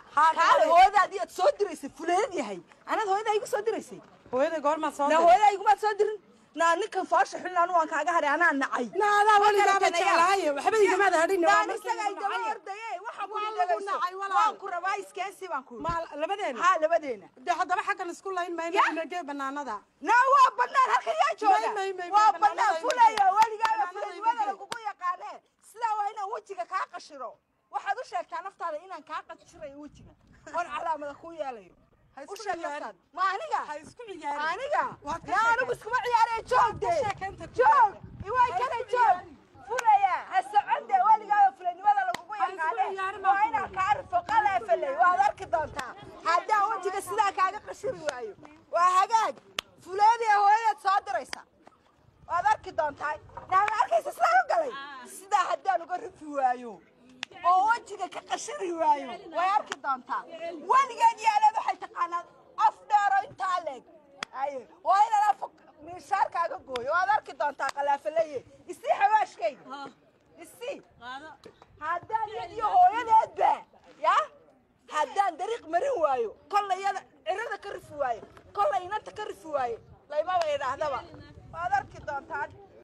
Haa, kaale kaale. hooyadaadii aad soo diraysay fuleed yahay anaad hooyadaa igu soo diraysay hooyaday goormaa soo na diray hooyadaa igumaad soo dirin naa ninkan foosha xulin anu waan kaaga haray anaa nacay naadaa Ma weligaaba garatay nayaa? jeclaaye waxba igamaada hadhin waa naan markii isaga lagu daba nacay. ordaye waxa ku Waa lagu dhagayso nacay, walaal. waan ku rabaa iskeensi baan ku ma labadeena haa labadeena de haddaba xaggan isku layn mayno Ya. inagee banaanada naa waa banaan halkan yaa jooga May, may, may, waa may, banaan banaanada fulaya image. weligaaba Banaanada fulanimada image. lagugu yaqaanee sidaa waa inaan wejiga kaa qashiro waxaad u sheegtaa naftaada inaan kaa qashirayo wejiga oon calaamada ku yeelayo Ha isku u sheeg ciyaarin. naftaada ma aniga ha isku ciyaarin aniga Waad ka yaa anigu sheekeen. iskuma ciyaaraya joog de sheekeynta ku joog yaala. iwaay Ha kana isku joog ciyaarin. fulaya ha socon de weligaaba fulanimada lagugu Ha isku yaqaane ciyaarin baan waa ku inaan yidhi. kaa rifo qaleefaley waad arki doontaa haddaan wejiga sidaa kaaga qashiri waayo waa hagaag fuleedii hooyadeed soo diraysa waad arki doontaa naama arkaysa sidaa u galay sidaa haddaan uga rifi waayo oo wejiga ka qashiri waayo way arki doontaa weligeed yaaleed waxay taqaanaa af dheero intaa leeg aye waa inaan af miishaarkaaga gooyo waad arki doontaa qalaafaleye isii xawaashkayga isii haddaan iyad iyo hooyadeedba ya haddaan dariiq marin waayo kollay yada cirada ka rifi waayo kollay inanta ka rifi waayo laymaba idhaahdaba waad arki doontaa